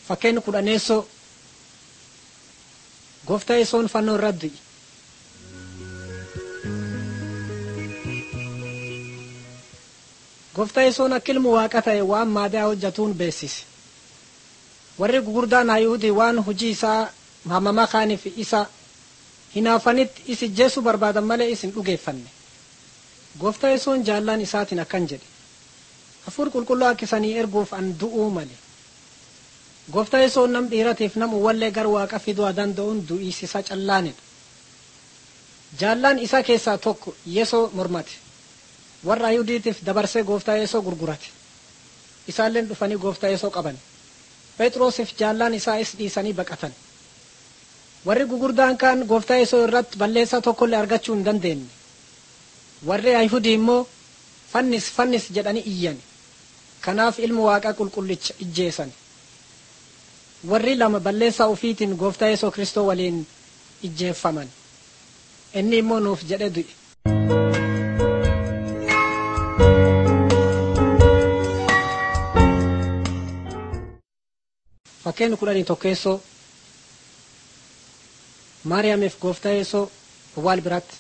Fakkeen kudhaneessoo gooftaa yesoon fannoo irra du'i. Gooftaa yesoon akka ilmu waaqa ta'e waan maadaa hojjetuun beeksise. Warri gugurdaan Hayuudii waan hojii isaa hamamaa kaaniif isa hinaafanitti isi jeessu barbaadan malee isin dhugeeffanne. Gooftaa yesoon jaallaan isaatiin akkan jedhe. Hafuur qulqulluu akkisanii erguuf an du'uu male. Gooftaa yesoon nam dhiiratiif nam uwwallee gar waaqa fiduu danda'uun du'iisisa callaanidha. Jaallaan isa keessaa tokko yesoo mormate. Warra Ayuudiitiif dabarsee gooftaa yesoo gurgurate. Isaalleen dhufanii gooftaa yesoo qaban. Phexrosiif jaallaan isaa is dhiisanii baqatan. Warri gugurdaan kaan gooftaa yesoo irratti balleessaa tokkollee argachuu hin dandeenye. Warri Ayhudii immoo fannis fannis jedhanii iyyan. Kanaaf ilma waaqaa qulqullicha ijjeesan. Warri lama balleessaa ufiitiin gooftaa yesoo kristoo waliin ijjeeffaman. Inni immoo nuuf jedhe du'e. Fakkeen kudhanii tokkeessoo Maariyaamiif gooftaa yesoo awwaal biratti.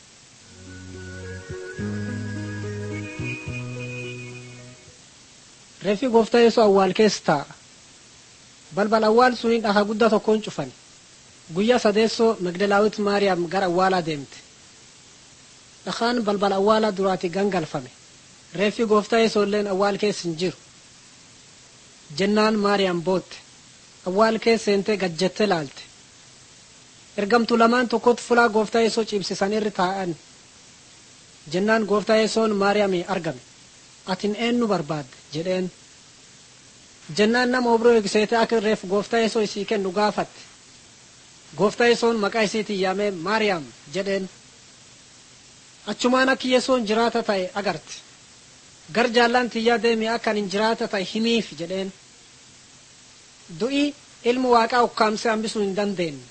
Reeffi gooftaa yesoo awwaal keessa taa'a. Balbal awwaal suni dhakaa guddaa tokkoon cufan. Guyyaa sadeessoo Magdalaawit Maariyaam gara awwaalaa deemte. Dhakaan balbal awwaalaa duraati gangalfame. Reeffi gooftaa yesoolleen awwaal keessa hin jiru. Jennaan Maariyaam bootte. Awwaal keessa seentee gajjettee laalte. Ergamtu lamaan tokkotti fulaa gooftaa yesoo ciibsisan irra taa'an. Jennaan gooftaa yesoon Maariyaamii argame. Atin eenyu barbaadde jedheen. Jennaan nama obroo eegseete akka reef gooftaa yesoo isii kennu gaafatte. Gooftaa yesoon maqaa isiitiin yaamee Maariyaam jedheen. Achumaan akka yesoon jiraata ta'e agarte. Gar jaallaan tiyyaa deemee akka hin jiraata ta'e himiif jedheen. Du'i ilmu waaqaa ukkaamsee hambisuu hin dandeenye.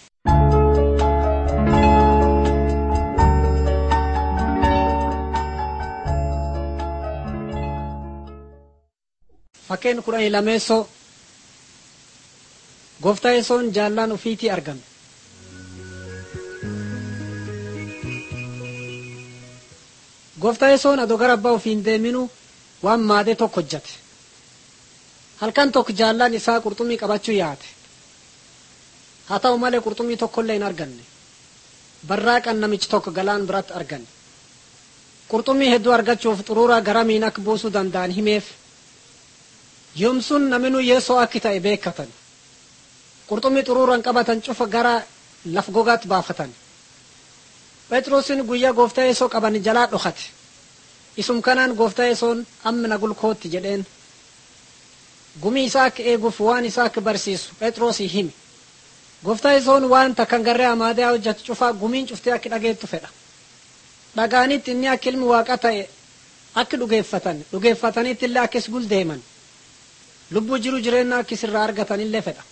Fakkeen kudhanii lameessoo gooftaa yesoon jaallaan ufiitii argame. Gooftaa yesoon adoo gara abbaa ofiin deeminu waan maadee tokko hojjate. Halkan tokko jaallaan isaa qurxummii qabachuu yaate. Haa ta'u malee qurxummii tokkollee hin arganne. Barraaqan namichi tokko galaan biratti arganne. Qurxummii hedduu argachuuf xuruuraa garamiin akka buusuu danda'an himeef. Yoomsun naminuu yeesoo akki ta'e beekatan. Qurxummii xuruuraan qabatan cufa gara laf gogaatti baafatan. Phexrosin guyyaa gooftaa yeesoo qaban jalaa dhokate. Isum kanaan gooftaa yesoon amma na gulkootti jedheen. Gumii isaa akka eeguuf waan isaa akka barsiisu Phexrosii himi. Gooftaa yesoon waan takkan garree amaadaa hojjetu cufaa gumiin cuftee akka dhageettu fedha. Dhagaanitti inni akka ilmi waaqa ta'e akka dhugeeffatan dhugeeffatanitti illee akkis guldeeman. lubbuu jiru jireenya akka isirraa argatanillee fedha